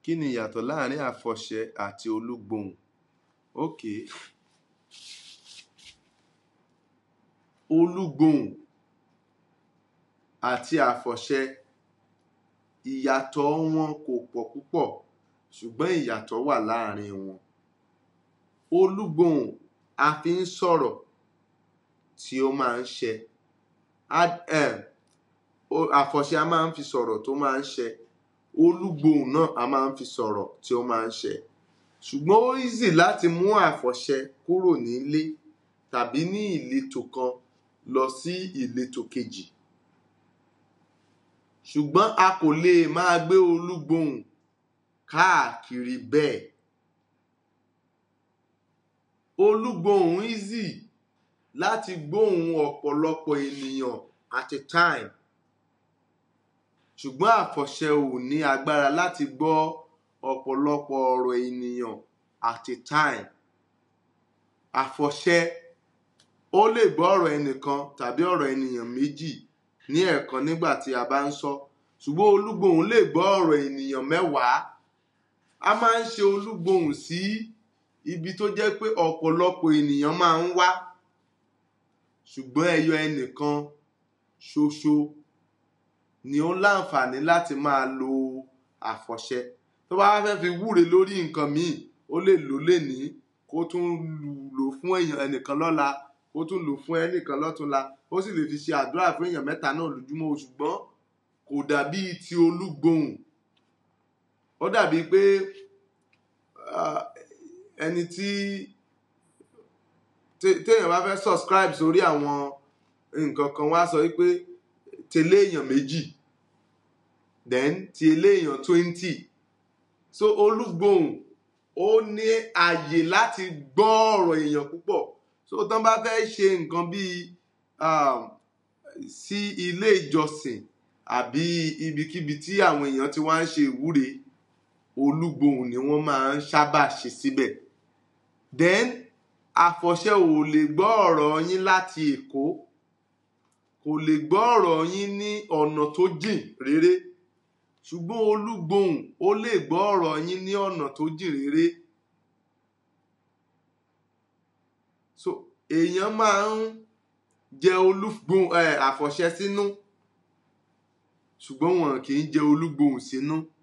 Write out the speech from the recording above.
kí ni ìyàtọ̀ láàrin àfọ̀ṣẹ àti olúgbohùn okay olúgbohùn àti àfọ̀ṣẹ ìyàtọ̀ wọn kò pọ̀ púpọ̀ ṣùgbọ́n ìyàtọ̀ wà láàrin wọn olúgbohùn a fi ń sọ̀rọ̀ tí ó máa ń ṣẹ àfọ̀ṣẹ a máa ń fi sọ̀rọ̀ tó máa ń ṣẹ olúgbohùn náà a máa ń fi sọ̀rọ̀ tí ó máa ń ṣẹ ṣùgbọ́n ó easy láti mú àfọ̀ṣẹ kúrò nílé tàbí ní ìletò kan lọ sí ìletò kejì ṣùgbọ́n a kò lè máa gbé olúgbohùn káàkiri bẹ́ẹ̀ olúgbohùn easy láti gbóhùn ọ̀pọ̀lọpọ̀ ènìyàn at a time ṣùgbọ́n àfọ̀ṣẹ ò ní agbára láti gbọ́ ọ̀pọ̀lọpọ̀ ọ̀rọ̀ ènìyàn at a time àfọ̀ṣẹ ó lè gbọ́ ọ̀rọ̀ ẹnìkan tàbí ọ̀rọ̀ ènìyàn méjì ní ẹ̀ẹ̀kan nígbà tí a bá ń sọ ṣùgbọ́n olúgbohùn lè gbọ́ ọ̀rọ̀ ènìyàn mẹ́wàá a máa ń ṣe olúgbohùn sí ibi tó jẹ́ pé ọ̀pọ̀lọpọ̀ ènìyàn máa ń wá ṣùgbọ́n ẹyọ ẹnìkan ṣoṣo ni ó láǹfààní láti máa lo àfọ̀ṣẹ tó bá fẹ́ fi wúre lórí nǹkan míì ó lè lò lénìí kó tún lò fún èèyàn ẹnìkan lọ́la kó tún lò fún ẹnìkan lọ́túnla ó sì lè fi ṣe àdúrà fún èèyàn mẹ́ta náà lójúmọ́ ṣùgbọ́n kò dàbí ti olúgbohùn ó dàbí pé ẹni tí téèyàn bá fẹ́ subscribe sórí àwọn nǹkan kan wá sọ wípé tẹ̀lé èèyàn méjì then ti eléèyàn twenty so olúgbohùn ó ní àyè láti gbọ́ ọ̀rọ̀ èèyàn púpọ̀ so tán bá fẹ́ ṣe nǹkan bíi um, sí ilé ìjọsìn àbí ibikíbi tí àwọn èèyàn ti wá ń ṣe ìwúre olúgbohùn ni wọ́n máa ń sábà ṣe síbẹ̀ then àfọ̀ṣẹ ò lè gbọ́ ọ̀rọ̀ yín láti èkó kò lè gbọ́ ọ̀rọ̀ yín ní ọ̀nà tó jìn réré ṣùgbọ́n olúgbohùn ó lè gbọ́ ọ̀rọ̀ yín ní ọ̀nà tó jìn réré so èèyàn máa ń jẹ olúgbohùn ẹ àfọ̀ṣẹ sínú ṣùgbọ́n wọn kì í jẹ olúgbohùn sínú